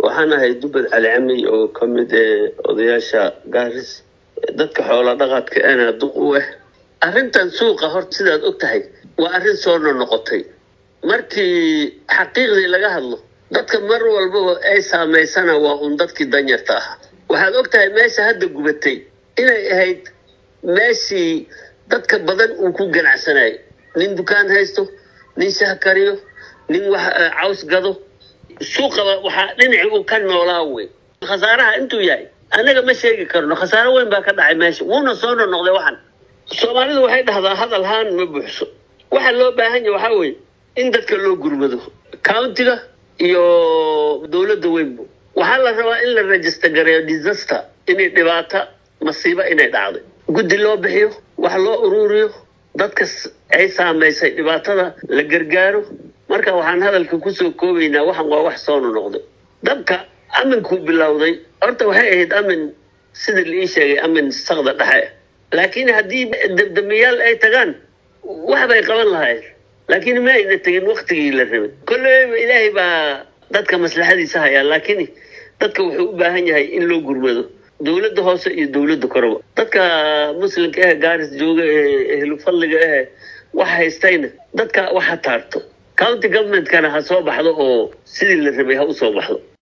waxaan ahay dubad cali cami oo ka mid ee odayaasha gaaris dadka xoola dhaqaadka ana duq u ah arrintan suuqa horta sidaad og tahay waa arrin soo nonoqotay markii xaqiiqdii laga hadlo dadka mar walbaba ay saamaysana waa un dadkii danyarta ah waxaad og tahay meesha hadda gubatay inay ahayd meeshii dadka badan uu ku ganacsanayo nin dukaan haysto nin shah kariyo nin wax caws gado suuqaba waxaa dhinaci uu ka noolaa wey khasaaraha intuu yahay annaga ma sheegi karno khasaaro weyn baa ka dhacay meesha wuuna soo nonoqday waxan soomaalidu waxay dhahdaa hadal haan ma buuxso waxa loo baahan yahay waxaa weeye in dadka loo gurmado countiga iyo dowladda weynbu waxaa la rabaa in la register gareeyo disaster inay dhibaata masiibo inay dhacday guddi loo bixiyo wax loo ururiyo dadka ay saamaysay dhibaatada la gargaaro marka waxaan hadalka kusoo koobaynaa waxan waa wax soo nonoqday dabka aminkuu bilowday horta waxay ahayd amin sida la ii sheegay amin sakda dhexe laakiin haddii dabdamiyaal ay tagaan wax bay qaban lahayd laakiin ma ayna tegin waktigii la rabay kolleyba ilaahay baa dadka maslaxadiisa hayaa laakiin dadka wuxuu u baahan yahay in loo gurmado dowladda hoose iyo dowladda koraba dadka muslimka eh gaaris jooga ee ehlu fadliga eh wax haystayna dadka wax ha taarto county governmentkana ha soo baxdo oo sidii la rabay ha u soo baxdo